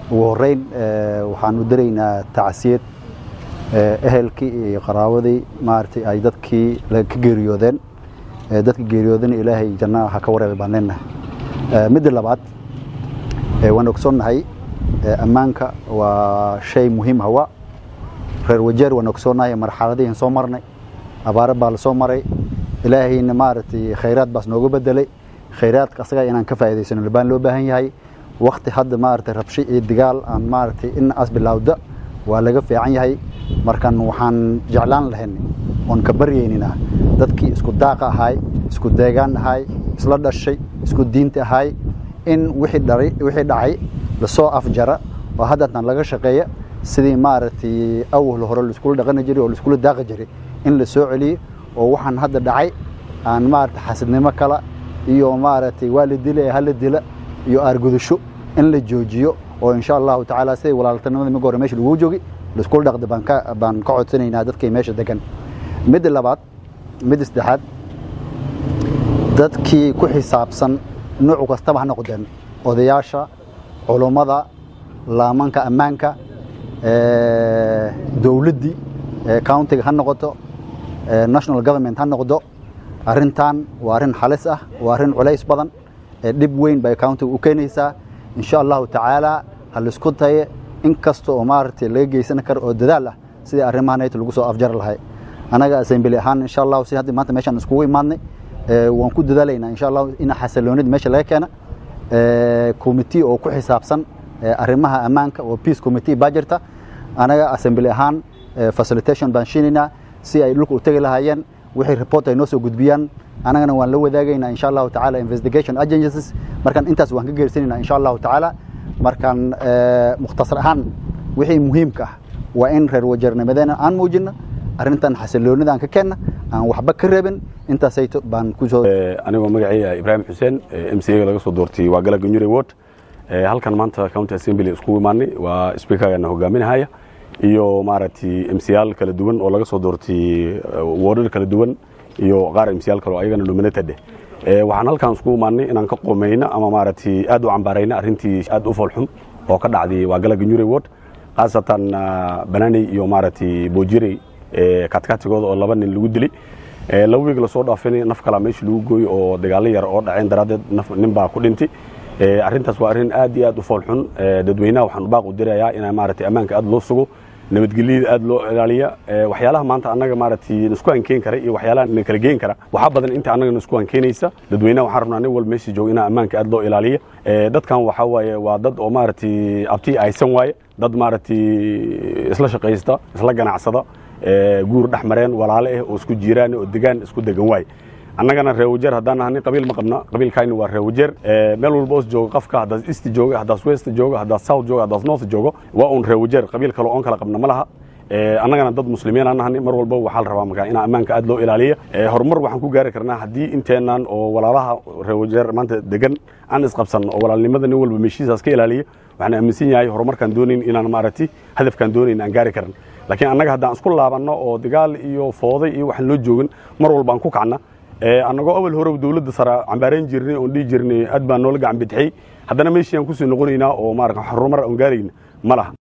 ugu horeyn waxaan u daraynaa tacsiyad ehelkii iyo qaraawadii maaragtay ay dadkii ka geeriyoodeen dadka geeriyoodana ilaahay janna ha ka wareebay baan leenahay midda labaad waan ogsoonnahay ammaanka waa shay muhiim hawa reer wajeer waan ogsoonnahay marxaladihiin soo marnay abaaro baa la soo maray ilaahayna maaragtay khayraad baas nooga bedelay khayraadka asaga inaan ka faa'iidaysano baan loo baahan yahay wakti hadda maaragtay rabsho iyo digaal aan maaragtay in as bilowda waa laga fiican yahay markan waxaan jeclaan lahayn oon ka baryayninaa dadkii isku daaqa ahaay isku deegaan ahaay isla dhashay isku diinta ahaay in wixii dhacay lasoo afjara oo haddatan laga shaqeeya sidii maaragtay awal hore laiskula dhaqani jiray oo laiskula daaqi jiray in la soo celiyo oo waxaan hadda dhacay aan maaragtay xasidnimo kala iyo maaragtay waa la dila hala dila iyo aargudasho in la joojiyo oo insha allahu tacaala siday walaaltanimada miga hore meesha lagu joogi laiskula dhaqda baan ka baan ka codsanaynaa dadkay meesha degan midda labaad midda saddexaad dadkii ku xisaabsan noocu kastaba ha noqdeen odayaasha culummada laamanka ammaanka dowladdii countiga ha noqoto national government ha noqdo arrintan waa arrin xalis ah waa arrin culays badan dhib weyn bay countiga u keenaysaa insha allahu tacaala ha laisku taye in kasta oo maaragtay laga geysan karo oo dadaal ah sidii arrimahanayt lagu soo afjari lahay anaga assembly ahaan insha allahu si hadda maanta meeshaan iskugu imaadnay waan ku dadaalaynaa insha allahu in xasiloonida meesha laga keena committee oo ku xisaabsan arrimaha ammaanka oo peace committee baa jirta anaga assembly ahaan facilitation baan shiinaynaa si ay dhulka u tegi lahaayeen wixii report ay noo soo gudbiyaan anagana waan la wadaagaynaa insha allahu tacaala investigation agencies markaan intaas waan ka geersanayna insha allahu tacaala markaan mukhtasar ahaan wixii muhiimka ah waa in reer wajeernimadeena aan muujino arrintan xasiloonida aan ka keenna aan waxba ka reebin intaasayto baan kusoo anigoo magacayga ibraahim xuseen m c a laga soo doortay waa gala ganyure ward halkan maanta county assembly iskugu imaanay waa speakergana hogaaminahaya iyo maaragtay mcyaal kala duwan oo laga soo doortay wardar kala duwan iyo qaar mcyaal kale oo ayagana nominated eh waxaan halkan iskugu imaanay inaan ka qoomeyno ama maaragtay aad u cambaarayno arrintii aad u foolxum oo ka dhacday waa gala ganyure ward khaasatan bananey iyo maaragtay boojirey katkatigooda oo laba nin lagu dilay laba wiig lasoo dhaafin naf kalaa meesha lagu gooyo oo dagaalo yar oo dhaceen daraaddeed nin baa ku dhintay arrintaas waa arrin aad iyo aad u foolxun dadweynaha waxaan u baaq u dirayaa in maaragtay ammaanka aad loo sugo nabadgelyada aad loo ilaaliya waxyaalaha maanta annaga maaragtay isku hankeen kara iyo waxyaalaha na kala geen kara waxaa badan inta annaga isku hankeenaysa dadweynaha waxaan rabnaa nin walba meesha jooga inaa ammaanka aad loo ilaaliya dadkan waxaa waaye waa dad oo maaragtay abti aysan waaye dad maaragtay isla shaqaysta isla ganacsada guur dhex mareen walaale ah oo isku jiiraan oo degaan isku degan waaye annagana reer wajeer haddaan nahanay qabiil ma qabna qabiilkayna waa reer wajeer meel walba os jooga qofka haddaas east jooga haddaas west jooga haddaas south jooga haddaas north joogo waa un reer wajeer qabiil kale oon kala qabna ma laha annagana dad muslimiin aan nahanay mar walba waxaa la rabaa markaa in ammaanka aad loo ilaaliya horumar waxaan ku gaari karnaa haddii inteennan oo walaalaha reer wajeer maanta degan aan isqabsan oo walaalnimada nin walba meeshiisaas ka ilaaliya waxaan aaminsan yahay horumarkaan doonayn inaan maaragtay hadafkaan doonayn aan gaari karan laakiin annaga haddaan isku laabanno oo dagaal iyo fooday iyo waxaan loo joogin mar walba aan ku kacna annagoo awal hore dowladda sare cambaarayn jirnay oon dhihi jirnay aad baan noola gacan bidixay haddana meeshii aan kusii noqonaynaa oo maarata horumar aan gaarayna ma laha